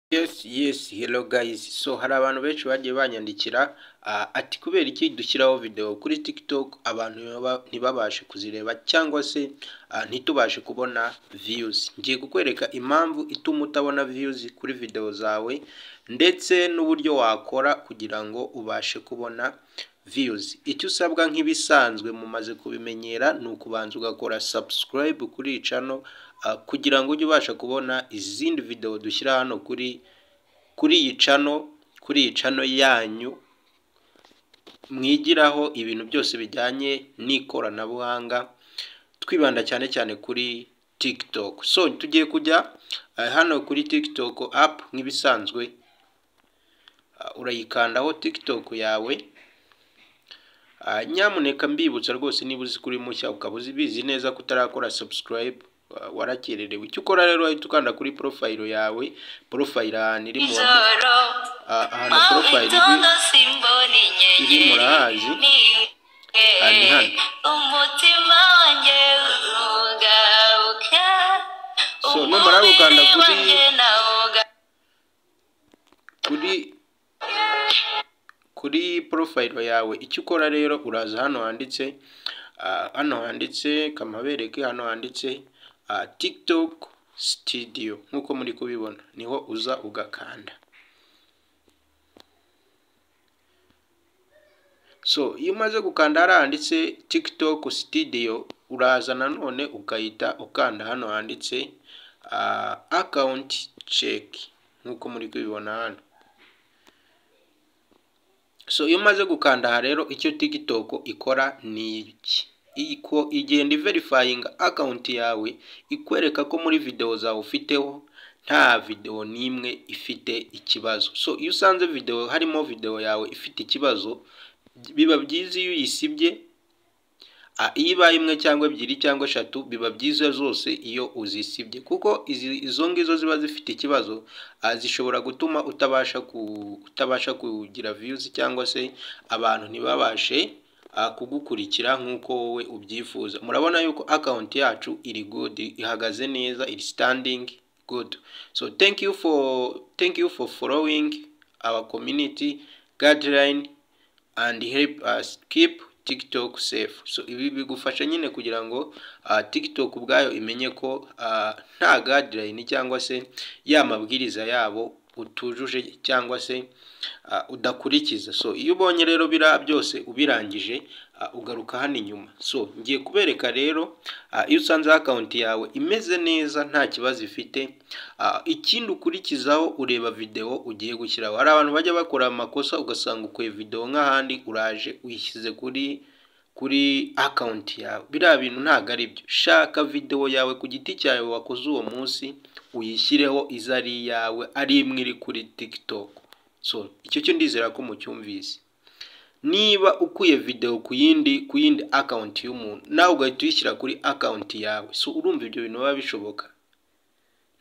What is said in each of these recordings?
Yes, yes, hello guys. So hari abantu benshi bagiye banyandikira ah, ati kubera iki dushyiraho video kuri TikTok abantu ntibaba- ntibabashe kuzireba cyangwa se ah, ntitubashe kubona views. Ngiye kukwereka impamvu ituma utabona views kuri video zawe ndetse n'uburyo wakora kugira ngo ubashe kubona views. Icyo usabwa nk'ibisanzwe mumaze kubimenyera ni ukubanza ugakora subscribe kuri iyi channel ah, kugira ngo ujye ubasha kubona izindi video dushyira hano kuri kuri iyi channel kuri iyi channel yanyu mwigiraho ibintu byose bijyanye n'ikoranabuhanga twibanda cyane cyane kuri TikTok. So tugiye kujya ah, hano kuri TikTok app nk'ibisanzwe Ah, urayikandaho TikTok yawe Ah, nyamuneka mbibutsa rwose niba uzi kuri mushya ukaba ubizi neza ko utarakora subscribe wa- warakererewe icyo ukora rero wahita ukanda kuri porofayiro yawe porofayiro ahantu iri mu ijoro ah, ahantu mu porofayiro iri bitondo simbona iri inyenyeri murahazi. Nibuke Ah, ni hano. umutima wanjye ugabuka So, numara gukanda umubiri kuri- wanjye nawuga- kuri kuri porofayiro yawe icyo ukora rero uraza hano handitse ah, hano handitse kamabereke hano handitse ah, tiktok studio nk'uko muri kubibona niho uza ugakanda so iyo umaze gukanda hariya handitse tiktok studio uraza nanone ukahita ukanda hano handitse ah, account check nk'uko muri kubibona hano so iyo umaze gukanda aha rero icyo tiktok ikora ni iki Iko- igenda iverifayinga akawunti yawe ikwereka ko muri videwo zawe ufiteho nta videwo n'imwe ifite ikibazo so iyo usanze videwo harimo videwo yawe ifite ikibazo biba byiza iyo uyisibye Ah, iyo ibaye imwe cyangwa ebyiri cyangwa eshatu biba byiza zose iyo uzisibye kuko izi- izo ngizo ziba zifite ikibazo ah, zishobora gutuma utabasha ku, utabasha kugira views cyangwa se abantu ntibabashe ah, kugukurikira nk'uko wowe ubyifuza murabona yuko account yacu iri good ihagaze neza iri standing good so thank you for thank you for following our community guideline and help us keep TikTok safe. So ibi bigufasha nyine kugira ngo uh, TikTok ubwayo imenye ko uh, nta guideline cyangwa se ya mabwiriza yabo utujuje cyangwa se uh, udakurikiza. So iyo ubonye rero biriya byose ubirangije uh, ugaruka hano inyuma. So ngiye kubereka rero uh, iyo usanze account yawe imeze neza nta kibazo ifite uh, ikindi ukurikizaho ureba video ugiye gushyiraho. Hari abantu bajya bakora amakosa ugasanga ukuye video nk'ahandi uraje uyishyize kuri kuri account yawe. Biriya bintu ntabwo ari byo. Shaka video yawe ku giti cyawe wakoze uwo munsi uyishyireho izo ari iyawe ari imwe iri kuri TikTok. So icyo cyo ndizera ko mucyumvise niba ukuye video ku yindi ku yindi account y'umuntu nawe ugahita uyishyira kuri account yawe so urumva ibyo bintu biba bishoboka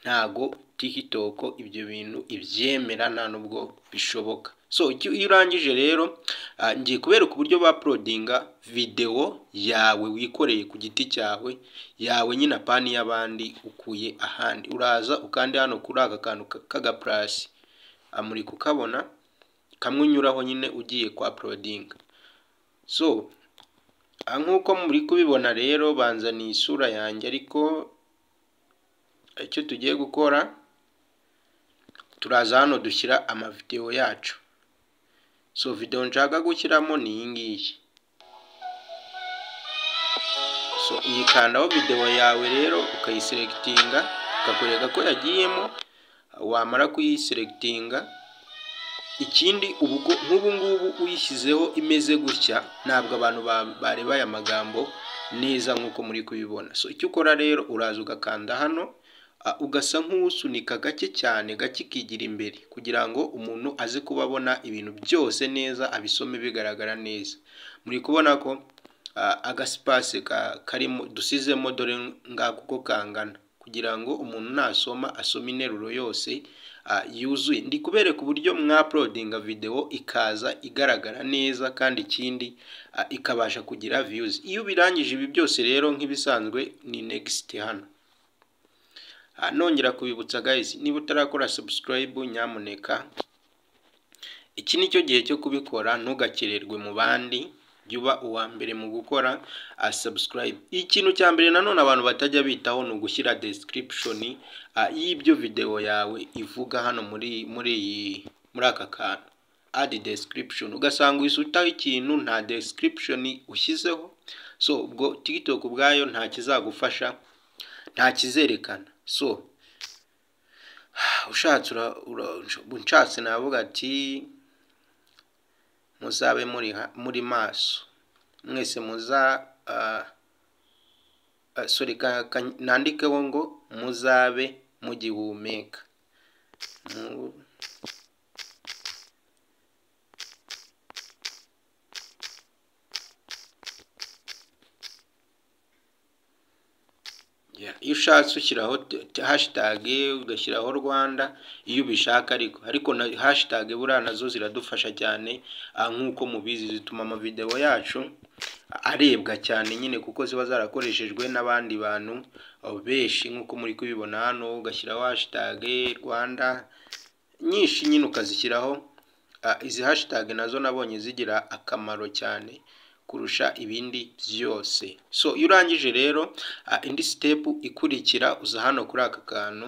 ntago TikTok ibyo bintu ibyemera nta nubwo bishoboka so icyo iyo urangije rero ah, ngiye kubereka uburyo ba uploadinga video yawe wikoreye ku giti cyawe yawe nyine apani y'abandi ukuye ahandi uraza ukandi hano kuri aka kantu k'aga plus Ah, muri kukabona kamwe unyuraho nyine ugiye kwa uploadinga so ah, nk'uko muri kubibona rero banza ni isura yanjye ariko icyo tugiye gukora turaza hano dushyira amavidewo yacu so video nshaka gushyiramo ni iyi ngiyi so uyikandaho videwo yawe rero ukayiseregitinga ukakwereka ko yagiyemo wamara kuyiseregitinga ikindi ubwo nk'ubu ngubu uyishyizeho imeze gutya ntabwo abantu ba- bareba aya magambo neza nk'uko muri kubibona so icyo ukora rero uraza ugakanda hano ah, ugasa nk'usunika gake cyane gake ikigira imbere kugira ngo umuntu aze kuba abona ibintu byose neza abisome bigaragara neza muri kubona ko ah, agasipase ka- karimo dusizemo dore ngako uko kangana kugira ngo umuntu nasoma asoma interuro yose ah, yuzuye ndi kubereka uburyo mwapulodinga videwo ikaza igaragara neza kandi ikindi ah, ikabasha kugira views iyo ubirangije ibi byose rero nk'ibisanzwe ni next hano Ah, nongera kubibutsa guys niba utarakora subscribe nyamuneka iki ni cyo gihe cyo kubikora ntugakererwe mu bandi jya uba uwa mbere mu gukora ah, subscribe ikintu cya mbere nanone abantu batajya bitaho ni ugushyira description ah, y'ibyo videwo yawe ivuga hano muri muri iyi muri aka kantu add description ugasanga uhise utaho ikintu nta description ushyizeho so ubwo tiktok ubwayo nta kizagufasha nta kizerekana so ushatse ura- ura- unshatse navuga ati muzabe muri ha- muri maso mwese muza ah, ah, sorry ka- ka- nandikeho ngo muzabe mugihumeka Mu- Yeah, iyo ushatse ushyiraho hashitage ugashyiraho rwanda iyo ubishaka ariko ariko na hashitage buriya nazo ziradufasha cyane ah, nk'uko mubizi zituma amavideo yacu arebwa cyane nyine kuko ziba zarakoreshejwe n'abandi bantu ah, benshi nk'uko muri kubibona hano ugashyiraho hashitage rwanda nyinshi nyine ukazishyiraho ah, izi hashitage nazo nabonye zigira akamaro cyane kurusha ibindi byose so iyo urangije rero ah, indi step ikurikira uza hano kuri aka kantu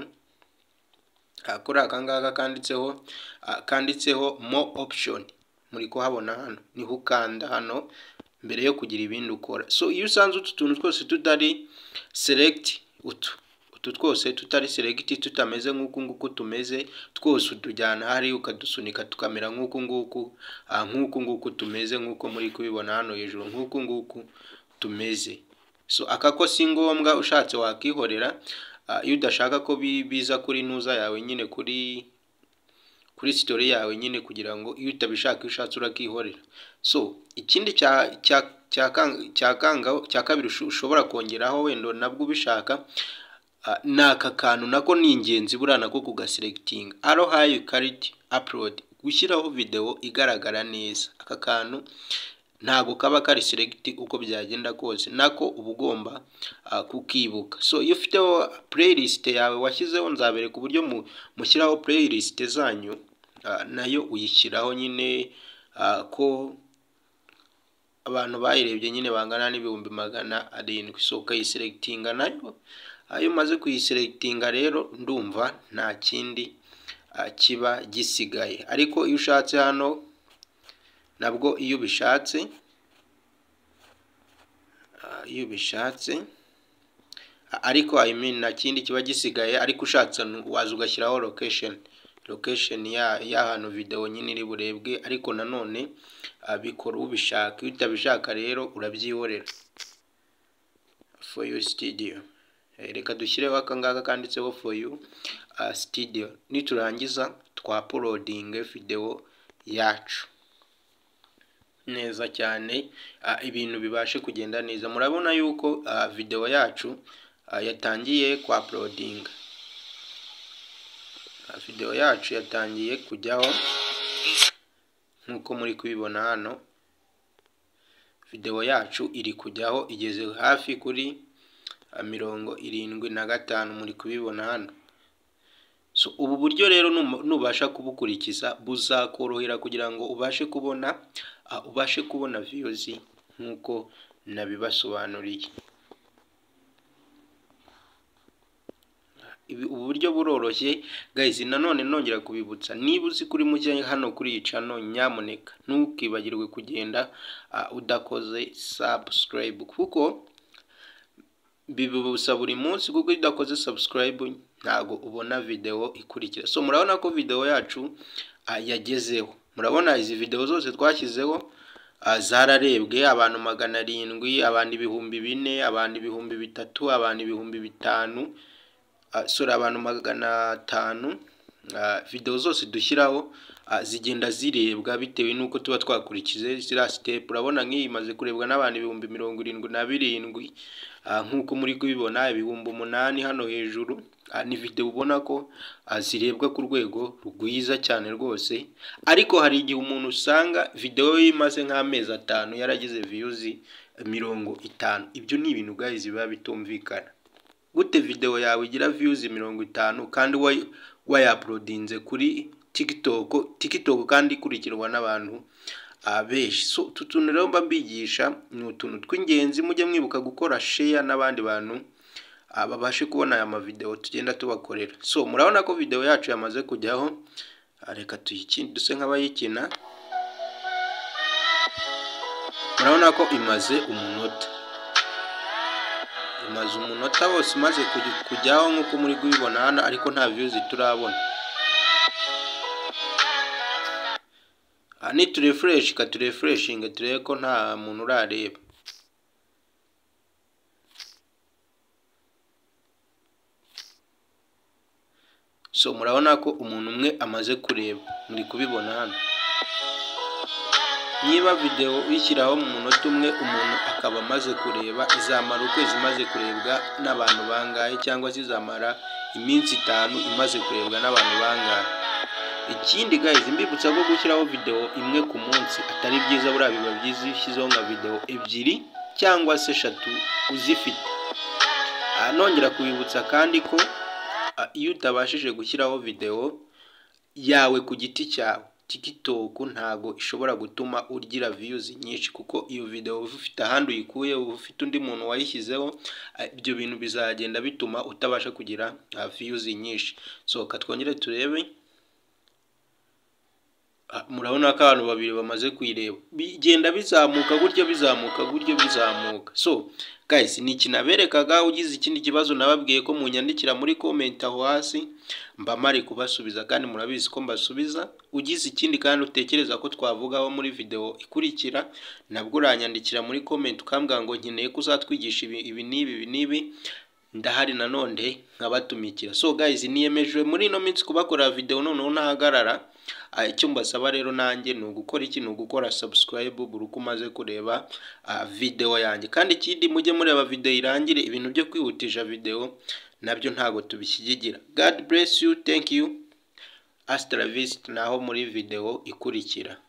ah, kuri aka ngaka kanditseho ah, kanditseho mo option muri kuhabona hano niho ukanda hano mbere yo kugira ibindi ukora so iyo usanze utu tuntu twose tutari select utu utu twose tutari select tutameze nk'uku nguku tumeze twose utujyana hariya ukadusunika tukamera nk'uku nguku ah, nk'uku nguku tumeze nk'uko muri kubibona hano hejuru nk'uku nguku tumeze so aka ko si ngombwa ushatse wakihorera ah, iyo udashaka ko bi- biza kuri ntuza yawe nyine kuri kuri sitori yawe nyine kugira ngo iyo utabishaka iyo ushatse urakihorera so ikindi cya cya cya kang- cya kanga cya kabiri usho- ushobora kongeraho wenda nabwo ubishaka Ah, ni aka kantu nako ni ingenzi buriya nako kugaselekitinga aro hayi kariti apurodi gushyiraho videwo igaragara neza aka kantu ntabwo kaba kari selegiti uko byagenda kose nako uba ugomba ah, kukibuka so iyo ufiteho playlist yawe washyizeho nzabereka uburyo mu- mushyiraho playlist zanyu ah, nayo uyishyiraho nyine ah, ko abantu bayirebye nyine bangana n'ibihumbi magana arindwi so ukayiseregitinga nayo iyo umaze kuyiseregitinga rero ndumva nta kindi ah, kiba gisigaye ariko iyo ushatse hano nabwo iyo ubishatse ah, iyo ubishatse a- ariko I mean nta kindi kiba gisigaye ariko ushatse nu- waza ugashyiraho location location ya- y'ahantu videwo nyine iri burebwe ariko nanone ah, bikora ubishaka iyo utabishaka rero urabyihorera for you studio Eh, reka dushyireho aka ngaka kanditseho for you ah, studio niturangiza twapolodinge videwo yacu neza cyane ah, ibintu bibashe kugenda neza murabona yuko ah, videwo yacu ah, yatangiye ku apulodinga videwo yacu yatangiye kujyaho nk'uko muri kubibona hano videwo yacu iri kujyaho igeze hafi kuri ah, mirongo irindwi na gatanu muri kubibona hano so ubu buryo rero numa- nubasha kubukurikiza buzakorohera kugira ngo ubashe kubona ah, ubashe kubona views nk'uko nabibasobanuriye Ibi- ubu buryo buroroshye guys nanone nongera kubibutsa niba uzi kuri mujya hano kuri iyi channel nyamuneka ntukibagirwe kugenda ah, udakoze subscribe kuko bibibusaba buri munsi kuko iyo udakoze subscribe ntago ubona videwo ikurikira so murabona ko videwo yacu ah, yagezeho murabona izi videwo zose twashyizeho ah, zararebwe abantu magana arindwi abantu ibihumbi bine abantu ibihumbi bitatu abantu ibihumbi bitanu ah, sorry abantu magana atanu ah, videwo zose dushyiraho ah, zigenda zirebwa bitewe n'uko tuba twakurikije ziriya sitepu urabona nk'iyi imaze kurebwa n'abantu ibihumbi mirongo irindwi na birindwi Ah, nk'uko muri kubibona ibihumbi umunani hano hejuru ah, ni video ubona ko ah, zirebwa ku rwego rwiza cyane rwose ariko hari igihe umuntu usanga video ye imaze nk'amezi atanu yaragize views mirongo itanu ibyo ni ibintu guys biba bitumvikana gute videwo yawe igira views mirongo itanu kandi wayi wayapulodinze kuri tiktok tiktok kandi ikurikirwa n'abantu ah, benshi so utu tuntu rero mba mbigisha ni utuntu tw'ingenzi mujye mwibuka gukora share n'abandi bantu ah, babashe kubona aya mavidewo tugenda tubakorera so murabona ko videwo yacu yamaze kujyaho Ah, reka tuyikine duse nk'abayikina murabona ko imaze umunota imaze umunota wose umaze kuj- kujyaho nk'uko muri kubibona hano ariko nta views turabona aha niturefureshi katurefureshinge turebe ko nta muntu urareba so murabona ko umuntu umwe amaze kureba muri kubibona hano niba videwo uyishyiraho mu munota umwe umuntu akaba amaze kureba izamara ukwezi imaze kurebwa n'abantu bangahe cyangwa se izamara iminsi itanu imaze kurebwa n'abantu bangahe ikindi guys mbibutsa ko gushyiraho videwo imwe ku munsi atari byiza buriya biba byiza iyo ushyizeho nka videwo ebyiri cyangwa se eshatu uzifite aha nongera kubibutsa kandi ko ah, iyo utabashije gushyiraho videwo yawe ku giti cyawe tiktok ntago ishobora gutuma ugira views nyinshi kuko iyo video uba ufite ahandi uyikuye uba ufite undi muntu wayishyizeho ah, ibyo bintu bizagenda bituma utabasha kugira ah, views nyinshi sohoka twongere turebe Ah, murabona ko abantu babiri bamaze kuyireba bigenda bizamuka gutyo bizamuka gutyo bizamuka so guys ni ikinaberekaga ugize ikindi kibazo nababwiye ko munyandikira muri comment aho hasi mba mari kubasubiza kandi murabizi ko mbasubiza ugize ikindi kandi utekereza ko twavugaho muri video ikurikira nabwo uranyandikira muri comment ukambwira ngo nkeneye ko uzatwigisha ibi ibi n'ibi ibi n'ibi ndahari nanone nkabatumikira so guys niyemeje muri ino minsi kubakorera video noneho ntahagarara Ah, icyo mbasaba rero nanjye ni ugukora iki ni ugukora subscribe buri uko umaze kureba ah, video yanjye kandi ikindi mujye mureba video irangire ibintu byo kwihutisha video nabyo ntabwo tubishyigigira god bless you thank you hasta la vista naho muri video ikurikira